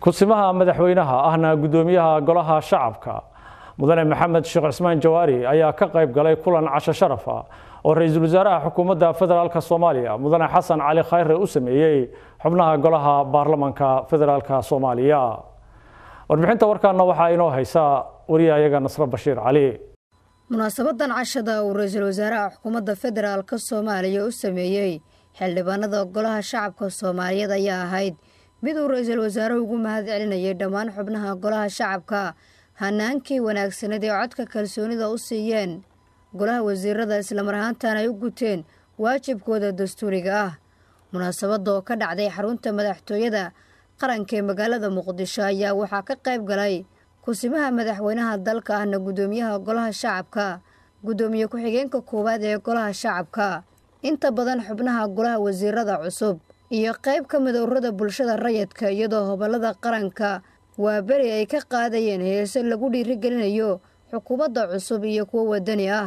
kusimaha madaxweynaha ahna guddoomiyaha golaha shacabka mudane maxamed sheekh cismaan jawaari ayaa ka qayb galay kulan casho sharaf ah oo ra-iisul wasaaraha xukuumadda federaalk soomaaliya mudane xasan cali khayre u sameeyey xubnaha golaha baarlamanka federaalk soomaaliya warbixinta warkaana waxaa inoo haysa wariyahayaga nasre bashiir cali munaasabadan cashada uu ra-iisul wasaaraha xukuumadda federaalk soomaaliya u sameeyey xildhibaanada golaha shacabka soomaaliyeed ayaa ahayd mid uu ra-iisul wasaaruhu ugu mahad celinayay dhammaan xubnaha golaha shacabka hanaankii wanaagsanad ee codka kalsoonida u siiyeen golaha wasiirada islamar ahaantan ay u guteen waajibkooda dastuuriga ah munaasabada oo ka dhacday xarunta madaxtooyada qaranka ee magaalada muqdisho ayaa waxaa ka qayb galay kusimaha madaxweynaha dalka ahna guddoomiyaha golaha shacabka guddoomiye ku-xigeenka koowaad ee golaha shacabka inta badan xubnaha golaha wasiirada cusub iyo qayb ka mid ururada bulshada rayidka iyadoo hobolada qaranka waa beri ay ka qaadayeen heese lagu dhiirigelinayo xukuumadda cusub iyo kuwo wadani ah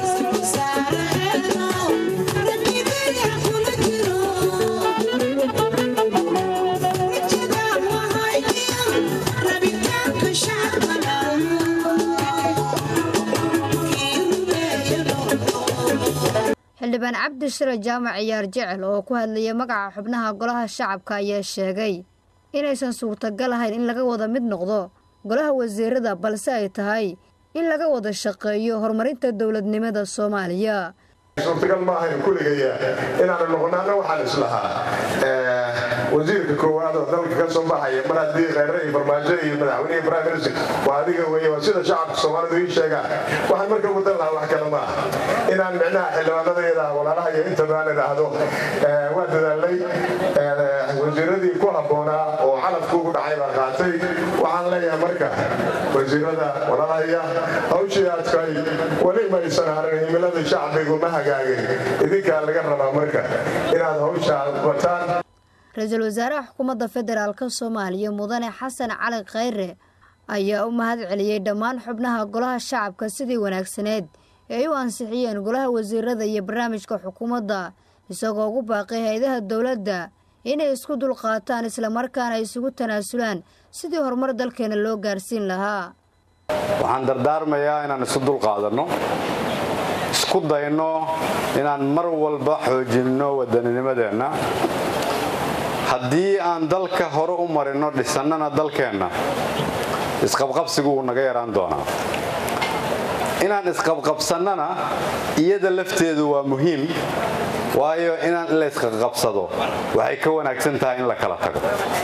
xildhibaan cabdi shire jaamac ciyaar jecel oo ku hadlayay magaca xubnaha golaha shacabka ayaa sheegay inaysan suurtagal ahayn in laga wada mid noqdo golaha wasiirada balse ay tahay in laga wada shaqeeyo horumarinta dowladnimada soomaaliya suurtagal ma ahayn kuligaya inaanu noqonaana waxaan islahaa wasiirka koowaad oo dalka ka soo baxaya mar haddii kheyre iyo farmaajo iyo madaxweynehi prime minister waa adiga weeye waa sida shacabka soomaalidu ii sheegaan waxaan marka wadan lahaa wax kale ma aha inaan micnaha xildhibaanadayada walaalaha iyo intabaan idhaahdo waa dadaalay wasiiradii ku habboonaa oo calafku ugu dhacay baa qaatay waxaan leeyahay marka wasiirada walaalahaya hawshii adkay weli maysan harin himilada shacbigu ma hagaagin idinkaa laga rabaa marka inaad hawshaa wataan ra-iisul wasaaraha xukuumadda federaalk soomaaliya mudane xasan cali khayre ayaa u mahad celiyey dhammaan xubnaha golaha shacabka sidii wanaagsaneed ee ay u ansixiyeen golaha wasiirada iyo barnaamijka xukuumadda isagoo ugu baaqay hay-adaha dowladda inay isku dulqaataan islamarkaana isugu tanaasulaan sidii horumar dalkeena loo gaarsiin lahaa waxaan dardaarmayaa inaan isu dulqaadanno isku dayno inaan mar walba xoojinno waddaninimadeenna haddii aan dalka hore u marinno dhisannana dalkeenna isqabqabsigu wuu naga yaraan doonaa inaan isqabqabsannana iyada lafteedu waa muhiim waayo inaan la isqaqabsado waxay ka wanaagsan tahay in la kala tago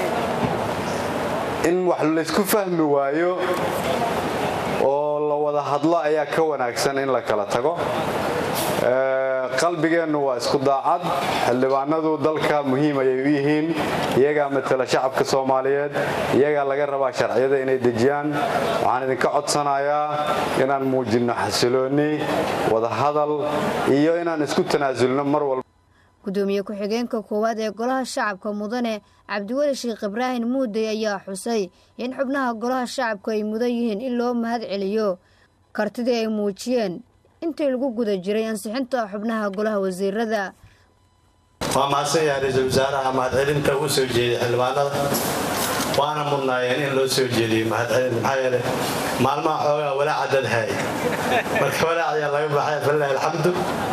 in wax laysku fahmi waayo oo la wada hadlo ayaa ka wanaagsan in la kala tago qalbigeennu waa isku daacad xildhibaanadu dalka muhiim ayay u yihiin iyagaa matala shacabka soomaaliyeed iyagaa laga rabaa sharciyada inay dejiyaan waxaan idinka codsanayaa inaan muujinno xasiloonni wadahadal iyo inaan isku tanaasulno mar walba guddoomiye ku-xigeenka koowaad ee golaha shacabka mudane cabdiweli sheekh ibraahim muudey ayaa xusay in xubnaha golaha shacabku ay mudan yihiin in loo mahad celiyo kartidii ay muujiyeen intii lagu guda jiray ansixinta xubnaha golaha wasiirada waa mahadsan yahay ra-iisul wasaaraha mahadcelinta uu soo jeediyey xildhibaanada waana mudnaayeen in loo soo jeediyo mahadcelin maxaa yeele maalmaha xoogaa walaaca dad haay marka walaac ayaa laga baxay falilahi alxamdu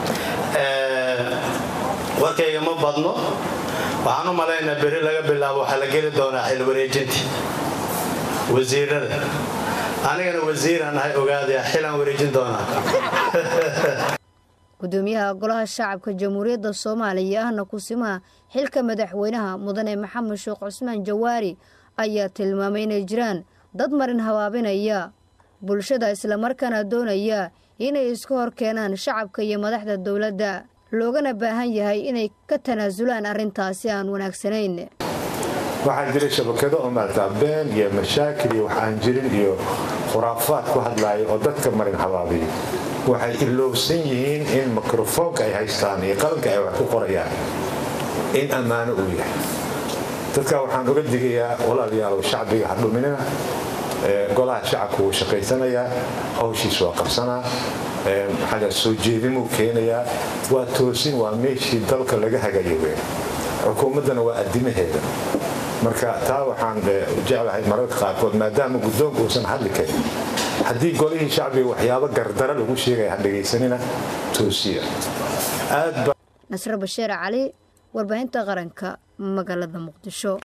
warkayga ma badno waxaan u malaynaa beri laga bilaabo waxaa la geli doonaa xil wareejintii wasiirada anigana wasiiraan ahay ogaadaya xilaan wareejin doonaa guddoomiyaha golaha shacabka jamhuuriyadda soomaaliya ahna kusimaha xilka madaxweynaha mudane maxamed sheekh cusmaan jawaari ayaa tilmaamay inay jiraan dad marin habaabinaya bulshada islamarkaana doonaya inay iska hor keenaan shacabka iyo madaxda dowladda loogana baahan yahay inay ka tanaasulaan arrintaasi aan wanaagsanayn waxaa jira shabakado oo maartaa been iyo mashaakil iyo waxaan jirin iyo khuraafaad ku hadlaaya oo dadka marin habaabiya waxay ilowsan yihiin in mikrofoonka ay haystaan iyo qalanka ay wax ku qorayaan in ammaano uu yahay dadka waxaan uga digayaa walaalayaalow shacbiga hadhuminina golaha shacabku wuu shaqaysanayaa hawshiis waa qabsanaa maxaa soo jeedimuu keenayaa waa toosin waa meeshii dalka laga hagayo weyn xukuumaddana waa addimaheeda marka taa waxaan jeclahay mararka qaarkood maadaama guddoonka uusan hadli karin haddii golihii shacbiga waxyaabo gardara lagu sheegaya ha dhegaysanina toosiya nasre bashiir cali warbaahinta qaranka magaalada muqdisho